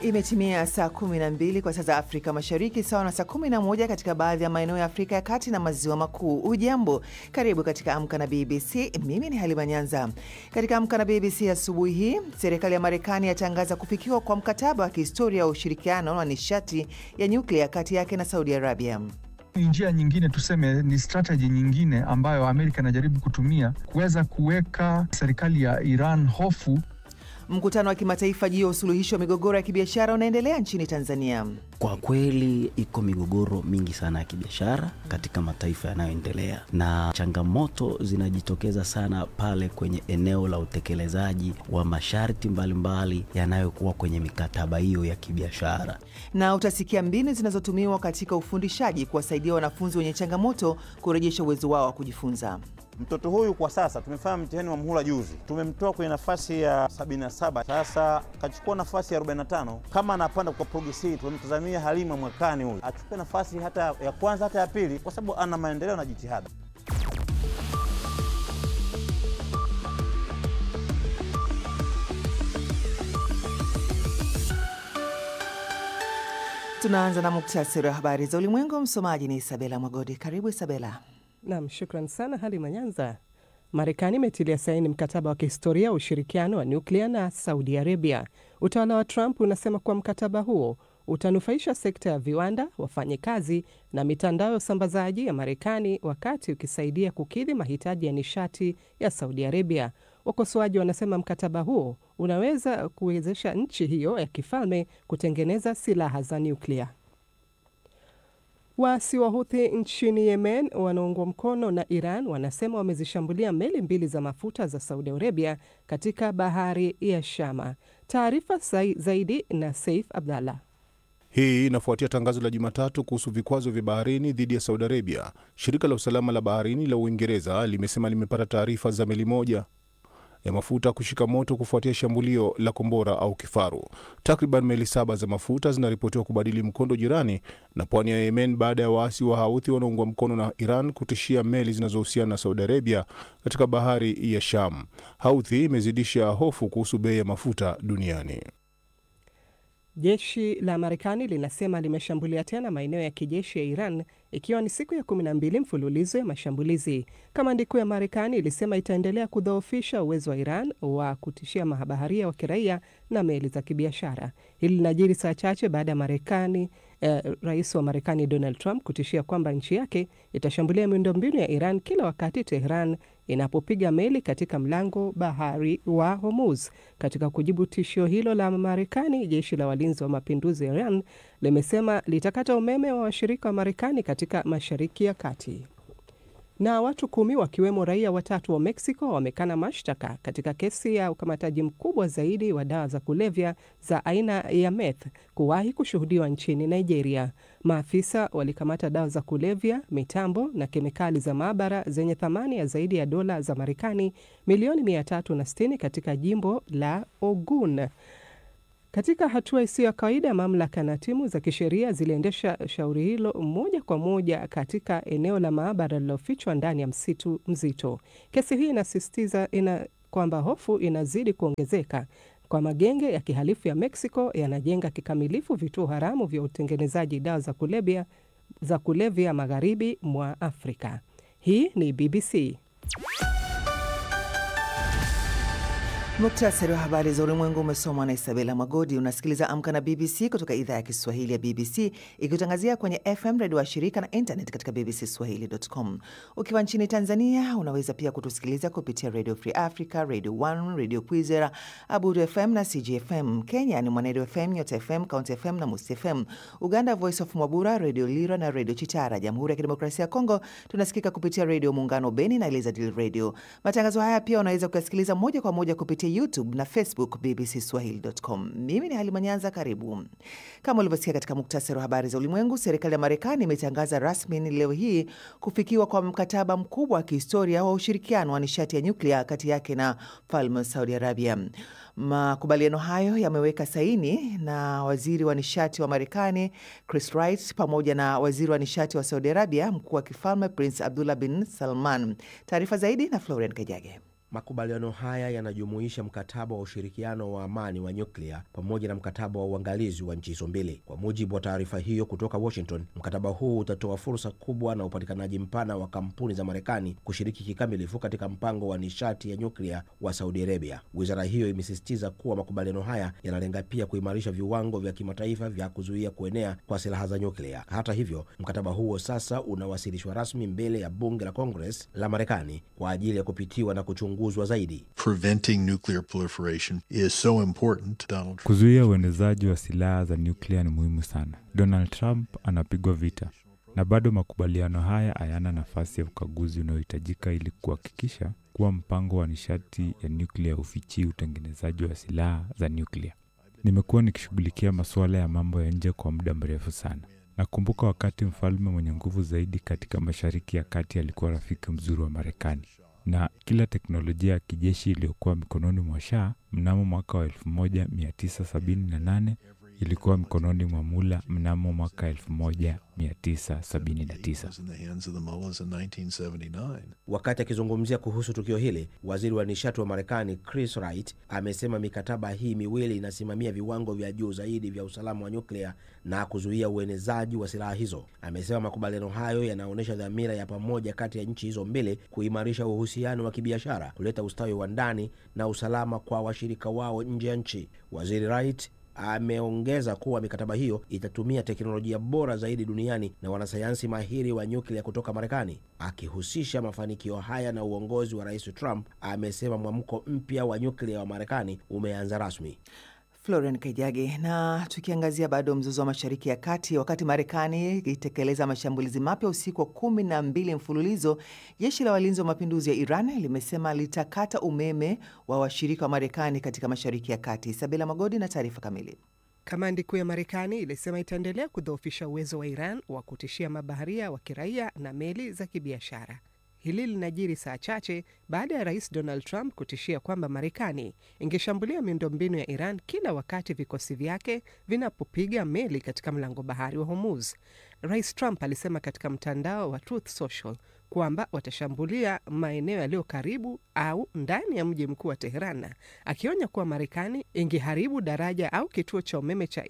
Imetimia saa 12 kwa saa za Afrika Mashariki, sawa na saa 11 katika baadhi ya maeneo ya Afrika ya Kati na Maziwa Makuu. Ujambo, karibu katika Amka na BBC. Mimi ni Halima Nyanza. Katika Amka na BBC asubuhi hii, serikali ya Marekani yatangaza kufikiwa kwa mkataba wa kihistoria wa ushirikiano wa nishati ya nyuklia kati yake na Saudi Arabia. Ni njia nyingine, tuseme ni strategy nyingine ambayo Amerika inajaribu kutumia kuweza kuweka serikali ya Iran hofu. Mkutano wa kimataifa juu ya usuluhishi wa migogoro ya kibiashara unaendelea nchini Tanzania. Kwa kweli iko migogoro mingi sana ya kibiashara katika mataifa yanayoendelea, na changamoto zinajitokeza sana pale kwenye eneo la utekelezaji wa masharti mbalimbali yanayokuwa kwenye mikataba hiyo ya kibiashara. Na utasikia mbinu zinazotumiwa katika ufundishaji kuwasaidia wanafunzi wenye changamoto kurejesha uwezo wao wa kujifunza. Mtoto huyu kwa sasa tumefanya mtihani wa muhula juzi, tumemtoa kwenye nafasi ya 77, sasa kachukua nafasi ya 45. Kama anapanda kwa progresi, tumemtazamia Halima mwakani huyu achukue nafasi hata ya kwanza hata ya pili, kwa sababu ana maendeleo na jitihada. Tunaanza na muktasari wa habari za ulimwengu. Msomaji ni Isabela Mwagodi. Karibu Isabela. Nam, shukran sana Halima Nyanza. Marekani imetilia saini mkataba wa kihistoria wa ushirikiano wa nyuklia na Saudi Arabia. Utawala wa Trump unasema kuwa mkataba huo utanufaisha sekta ya viwanda, wafanyikazi na mitandao ya usambazaji ya Marekani, wakati ukisaidia kukidhi mahitaji ya nishati ya Saudi Arabia. Wakosoaji wanasema mkataba huo unaweza kuwezesha nchi hiyo ya kifalme kutengeneza silaha za nyuklia. Waasi wa Huthi nchini Yemen wanaungwa mkono na Iran wanasema wamezishambulia meli mbili za mafuta za Saudi Arabia katika bahari ya Shama. Taarifa zaidi na Saif Abdallah. Hii inafuatia tangazo la Jumatatu kuhusu vikwazo vya baharini dhidi ya Saudi Arabia. Shirika la usalama la baharini la Uingereza limesema limepata taarifa za meli moja ya mafuta kushika moto kufuatia shambulio la kombora au kifaru. Takriban meli saba za mafuta zinaripotiwa kubadili mkondo jirani na pwani ya Yemen baada ya waasi wa Houthi wanaungwa mkono na Iran kutishia meli zinazohusiana na Saudi Arabia katika bahari ya Sham. Houthi imezidisha hofu kuhusu bei ya mafuta duniani. Jeshi la Marekani linasema limeshambulia tena maeneo ya kijeshi ya Iran ikiwa ni siku ya kumi na mbili mfululizo ya mashambulizi. Kamandi kuu ya Marekani ilisema itaendelea kudhoofisha uwezo wa Iran wa kutishia mabaharia wa kiraia na meli za kibiashara. Hili linajiri saa chache baada ya Marekani eh, rais wa Marekani Donald Trump kutishia kwamba nchi yake itashambulia miundombinu ya Iran kila wakati Tehran inapopiga meli katika mlango bahari wa Hormuz. Katika kujibu tishio hilo la Marekani, jeshi la walinzi wa mapinduzi ya Iran limesema litakata umeme wa washirika wa Marekani katika Mashariki ya Kati. Na watu kumi wakiwemo raia watatu wa Mexico wamekana mashtaka katika kesi ya ukamataji mkubwa zaidi wa dawa za kulevya za aina ya meth kuwahi kushuhudiwa nchini Nigeria. Maafisa walikamata dawa za kulevya, mitambo na kemikali za maabara zenye thamani ya zaidi ya dola za Marekani milioni 360 katika jimbo la Ogun. Katika hatua isiyo ya kawaida, mamlaka na timu za kisheria ziliendesha shauri hilo moja kwa moja katika eneo la maabara lililofichwa ndani ya msitu mzito. Kesi hii inasisitiza ina kwamba hofu inazidi kuongezeka kwa magenge ya kihalifu ya Mexico yanajenga kikamilifu vituo haramu vya utengenezaji dawa za kulevya za kulevya magharibi mwa Afrika. Hii ni BBC. Muktasari wa habari za ulimwengu umesomwa na Isabela Magodi. Unasikiliza Amka na BBC kutoka idhaa ya Kiswahili ya BBC ikitangazia kwenye FM redio wa shirika na internet katika bbcswahili.com. Ukiwa nchini Tanzania unaweza pia kutusikiliza kupitia Radio Free Africa, Radio 1, Radio Kwizera, Abudu FM na CGFM. Kenya ni Mwanedo FM, Nyota FM, County FM na Musi FM. Uganda, Voice of Mwabura, Radio Lira na Radio Chitara. Jamhuri ya Kidemokrasia ya Kongo tunasikika kupitia Radio Muungano Beni na Elizadil Radio. Matangazo haya pia unaweza kuyasikiliza moja kwa moja kupitia YouTube na Facebook BBC Swahili.com. Mimi ni Halima Nyanza, karibu. Kama ulivyosikia katika muktasari wa habari za ulimwengu, serikali ya Marekani imetangaza rasmi leo hii kufikiwa kwa mkataba mkubwa wa kihistoria wa ushirikiano wa nishati ya nyuklia kati yake na falme Saudi Arabia. Makubaliano hayo yameweka saini na waziri wa nishati wa Marekani Chris Wright pamoja na waziri wa nishati wa Saudi Arabia, mkuu wa kifalme Prince Abdullah bin Salman. Taarifa zaidi na Florian Kajage. Makubaliano haya yanajumuisha mkataba wa ushirikiano wa amani wa nyuklia pamoja na mkataba wa uangalizi wa nchi hizo mbili. Kwa mujibu wa taarifa hiyo kutoka Washington, mkataba huu utatoa fursa kubwa na upatikanaji mpana wa kampuni za Marekani kushiriki kikamilifu katika mpango wa nishati ya nyuklia wa Saudi Arabia. Wizara hiyo imesisitiza kuwa makubaliano haya yanalenga pia kuimarisha viwango vya kimataifa vya kuzuia kuenea kwa silaha za nyuklia. Hata hivyo, mkataba huo sasa unawasilishwa rasmi mbele ya bunge la Congress la Marekani kwa ajili ya kupitiwa na kuchunguzwa zaidi. Preventing nuclear proliferation is so important, Donald Trump. Kuzuia uenezaji wa silaha za nyuklia ni muhimu sana. Donald Trump anapigwa vita na bado makubaliano haya hayana nafasi ya ukaguzi unaohitajika ili kuhakikisha kuwa mpango wa nishati ya nyuklia hufichii utengenezaji wa silaha za nyuklia. Nimekuwa nikishughulikia masuala ya mambo ya nje kwa muda mrefu sana. Nakumbuka wakati mfalme mwenye nguvu zaidi katika Mashariki ya Kati alikuwa rafiki mzuri wa Marekani, na kila teknolojia ya kijeshi iliyokuwa mikononi mwa Shah mnamo mwaka wa 1978 ilikuwa mikononi mwa Mula mnamo mwaka 1979. in the hands of the mullahs in 1979. Wakati akizungumzia kuhusu tukio hili, waziri wa nishati wa Marekani Chris Wright amesema mikataba hii miwili inasimamia viwango vya juu zaidi vya usalama wa nyuklia na kuzuia uenezaji wa silaha hizo. Amesema makubaliano hayo yanaonyesha dhamira ya pamoja kati ya nchi hizo mbili kuimarisha uhusiano wa kibiashara, kuleta ustawi wa ndani na usalama kwa washirika wao nje ya nchi. Waziri Wright ameongeza kuwa mikataba hiyo itatumia teknolojia bora zaidi duniani na wanasayansi mahiri wa nyuklia kutoka Marekani. Akihusisha mafanikio haya na uongozi wa Rais Trump, amesema mwamko mpya wa nyuklia wa Marekani umeanza rasmi. Florian Kaijage. Na tukiangazia bado mzozo wa Mashariki ya Kati, wakati Marekani ikitekeleza mashambulizi mapya usiku wa kumi na mbili mfululizo, jeshi la walinzi wa mapinduzi ya Iran limesema litakata umeme wa washirika wa Marekani katika Mashariki ya Kati. Isabela Magodi na taarifa kamili. Kamandi kuu ya Marekani ilisema itaendelea kudhoofisha uwezo wa Iran wa kutishia mabaharia wa kiraia na meli za kibiashara. Hili linajiri saa chache baada ya rais Donald Trump kutishia kwamba Marekani ingeshambulia miundombinu ya Iran kila wakati vikosi vyake vinapopiga meli katika mlango bahari wa Hormuz. Rais Trump alisema katika mtandao wa Truth Social kwamba watashambulia maeneo yaliyo karibu au ndani ya mji mkuu wa Teheran, akionya kuwa Marekani ingeharibu daraja au kituo cha umeme cha